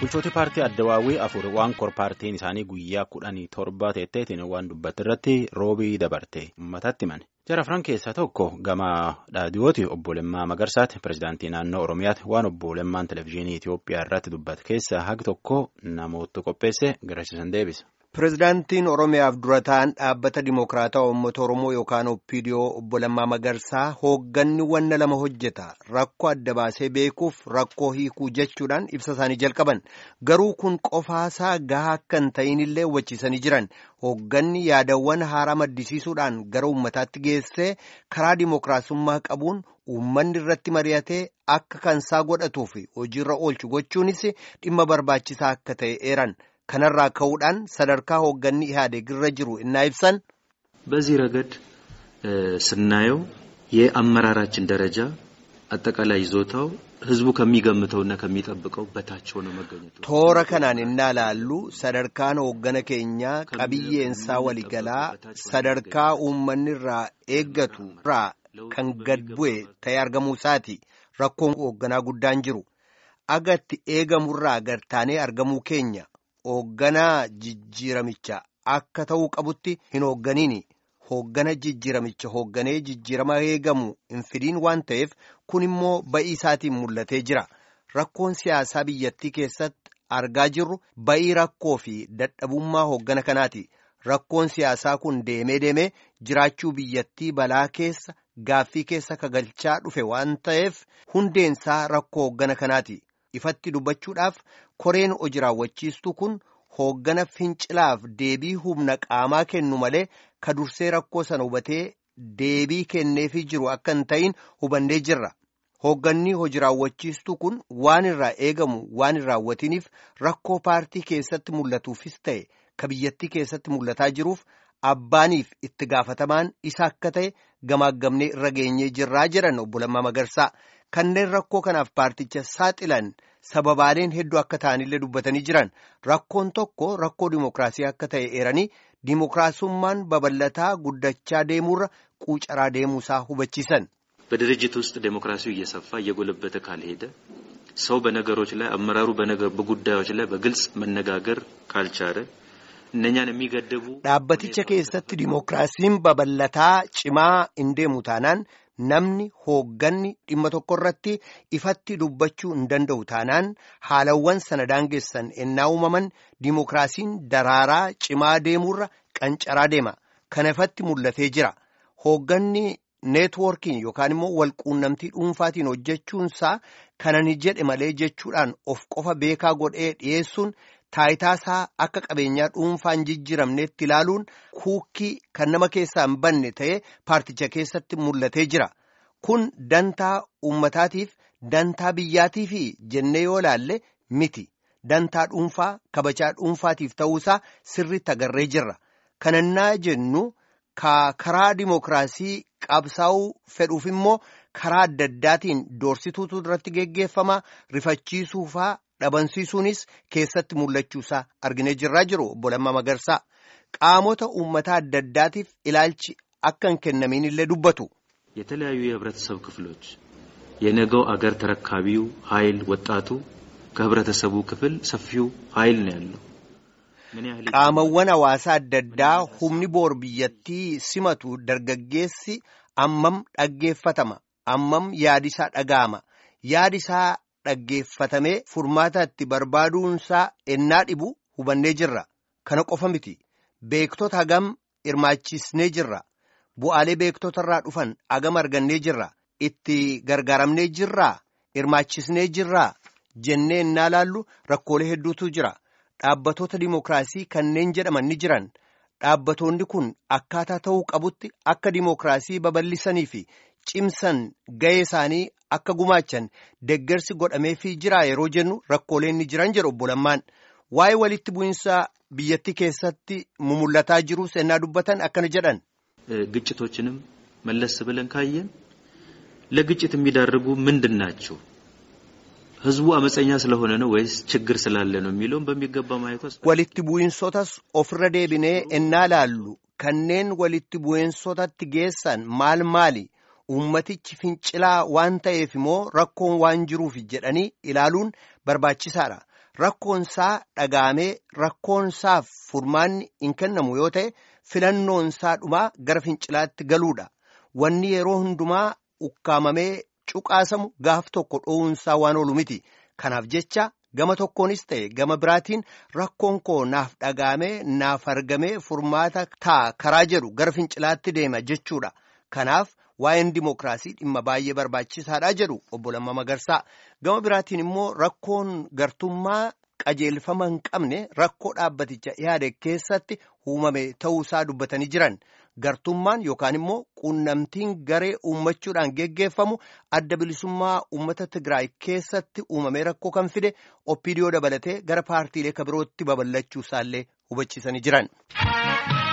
bulchooti paartii addawaawwii afur waan kor paartiin isaanii guyyaa kudhanii torba teetteetiin waan dubbatti irratti roobii dabarte uummatatti himane jara afran keessaa tokko gama dhaadiyooti obbo Lemmaa Magarsaati pirezidaantii naannoo Oromiyaati waan obbo Lemmaan televezyiinii Itoophiyaa irratti dubbate keessaa hagi tokko namoota qopheesse garasiisan deebisa. Pireezidaantiin Oromiyaaf dura ta'an dhaabbata Dimokiraataa Uummata Oromoo yookaan Oppiidiyoo obbo Lammaa Magarsaa hoogganni wanna lama hojjeta rakkoo adda baasee beekuuf rakkoo hiikuu jechuudhaan ibsa isaanii jalqaban garuu kun qofaasaa gahaa akka hin ta'inillee hubachiisanii jiran hoogganni yaadawwan haaraa maddisiisuudhaan gara uummataatti geessee karaa dimokiraasummaa qabuun uummanni irratti mari'atee akka kansaa godhatuu fi hojiirra oolchu gochuunis dhimma barbaachisaa akka ta'e eeran. kanarraa ka'uudhaan sadarkaa hoogganni ኢህአዴግ irra jiru እና ibsan በዚህ ረገድ ስናየው የአመራራችን ደረጃ አጠቃላይ ይዞታው ህዝቡ ከሚገምተውና ከሚጠብቀው በታች ሆኖ መገኘቱ toora kanaan innaa laallu sadarkaan hooggana keenyaa qabiyyeensaa waliigalaa sadarkaa uummanni irraa eeggatu irraa kan gad bu'e ta'ee argamuu isaati rakkoon hoogganaa guddaan jiru agatti eegamurraa gartaanee argamuu keenya hoogganaa jijjiiramicha akka ta'uu qabutti hin hoogganiini hooggana jijjiiramicha hoogganee jijjiirama eegamu hin fidiin waan ta'eef kun immoo ba'ii isaatiin mul'atee jira rakkoon siyaasaa biyyattii keessatti argaa jirru ba'ii rakkoo fi dadhabummaa hooggana kanaati rakkoon siyaasaa kun deemee deemee jiraachuu biyyattii balaa keessa gaaffii keessa kagalchaa dhufe waan ta'eef hundeensaa rakkoo hooggana kanaati. ifatti dubbachuudhaaf koreen hojii raawwachiistu kun hooggana fincilaaf deebii humna qaamaa kennu malee ka dursee rakkoo sana hubatee deebii kenneefii jiru akka hin ta'in hubannee jirra. Hoogganni hojii raawwachiistu kun waan irraa eegamu waan hin raawwatiniif rakkoo paartii keessatti mul'atuufis ta'e ka biyyattii keessatti mul'ataa jiruuf abbaaniif itti gaafatamaan isa akka ta'e gamaagamnee irra geenyee jirraa jedhan obbo Lammaa Magarsaa. kanneen rakkoo kanaaf paarticha saaxilan sababaaleen hedduu akka ta'anillee dubbatanii jiran rakkoon tokko rakkoo dimokiraasii akka ta'e eeranii dimokiraasummaan babal'ataa guddachaa deemuurra quucaraa deemuusaa hubachiisan. በድርጅት ውስጥ ዴሞክራሲው እየሰፋ እየጎለበተ ካልሄደ ሰው በነገሮች ላይ አመራሩ በጉዳዮች ላይ በግልጽ መነጋገር ካልቻለ እነኛን የሚገድቡ dhaabbaticha keessatti dimokiraasiin babal'ataa cimaa hin deemu taanaan namni hoogganni dhimma tokko irratti ifatti dubbachuu hin danda'u taanaan haalawwan sana daangessan ennaa uumaman dimokiraasiin daraaraa cimaa deemuurra qancaraa deema kana ifatti mul'atee jira hoogganni neetwoorkiin yookaan immoo walquunnamtii dhuunfaatiin hojjechuunsaa kana ni jedhe malee jechuudhaan of qofa beekaa godhee dhiyeessuun taayitaasaa akka qabeenyaa dhuunfaan jijjiiramneetti ilaaluun kuukkii kan nama keessaa hin banne ta'ee paarticha keessatti mul'atee jira kun dantaa uummataatiif dantaa biyyaatiif jennee yoo laalle miti dantaa dhuunfaa kabajaa dhuunfaatiif ta'uusaa sirriitti agarree jirra kanannaa jennu karaa dimokiraasii qabsaa'uu fedhuuf immoo karaa adda addaatiin doorsituutu irratti geggeeffama rifachiisuufaa. dhabamsiisuunis keessatti mul'achuusaa arginee jirraa jiru obbo Lammaa Magarsaa qaamota uummataa adda addaatiif ilaalchi akka hin kennamiin illee dubbatu. የተለያዩ የህብረተሰብ ክፍሎች የነገው አገር ተረካቢው ኃይል ወጣቱ ከህብረተሰቡ ክፍል ሰፊው ኃይል ነው ያለው። qaamawwan hawaasaa adda addaa humni boor biyyattii simatu dargaggeessi ammam dhaggeeffatama ammam yaadisaa dhaga'ama yaadisaa dhaggeeffatamee furmaata itti barbaaduunsaa ennaa dhibu hubannee jirra kana qofa miti beektota hagam hirmaachisnee jirra bu'aalee beektota irraa dhufan hagam argannee jirra itti gargaaramnee jirraa hirmaachisnee jirraa jennee ennaa laallu rakkoolee hedduutu jira dhaabbatoota dimokiraasii kanneen jedhaman ni jiran dhaabbatoonni kun akkaataa ta'uu qabutti akka dimokiraasii babal'isanii fi cimsan ga'ee isaanii akka gumaachan deggersi godhameefii jira yeroo jennu rakkooleen ni jiran jedhu obbo Lammaan waa'ee walitti bu'insa biyyattii keessatti mumulataa jiru seenaa dubbatan akkana jedhan. ግጭቶችንም መለስ ብለን ካየን ለግጭት የሚዳርጉ ምንድን ናቸው? ህዝቡ አመፀኛ ስለሆነ ነው ወይስ ችግር ስላለ ነው የሚለውን በሚገባ ማየት ወስ walitti bu'insotas ofirra deebinee ennaa laallu kanneen walitti bu'insotatti geessan maal maali uummatichi fincilaa waan ta'eef immoo rakkoon waan jiruuf jedhanii ilaaluun barbaachisaadha rakkoonsaa dhagaamee rakkoonsaaf furmaanni hin kennamu yoo ta'e filannoonsaa dhumaa gara fincilaatti galuudha. Wanni yeroo hundumaa ukkaamamee cuqaasamu gaaf tokko dhoowunsaa waan oolu miti. Kanaaf jecha gama tokkoonis ta'e gama biraatiin rakkoon koo naaf dhagaamee naaf argamee furmaata ta'a karaa jedhu gara fincilaatti deema jechuudha. Kanaaf waa'een dimookiraasii dhimma baay'ee barbaachisaadha jedhu obbo Lammaa Magarsaa. Gama biraatiin immoo rakkoon gartummaa qajeelfama hin qabne rakkoo dhaabbaticha yaade keessatti uumame ta'uusaa dubbatanii jiran. Gartummaan yookaan immoo quunnamtiin garee uummachuudhaan geggeeffamu adda bilisummaa uummata Tigraay keessatti uumamee rakkoo kan fide oppiidiyoo dabalatee gara paartiilee kabirootti babal'achuu isaallee hubachiisanii jiran.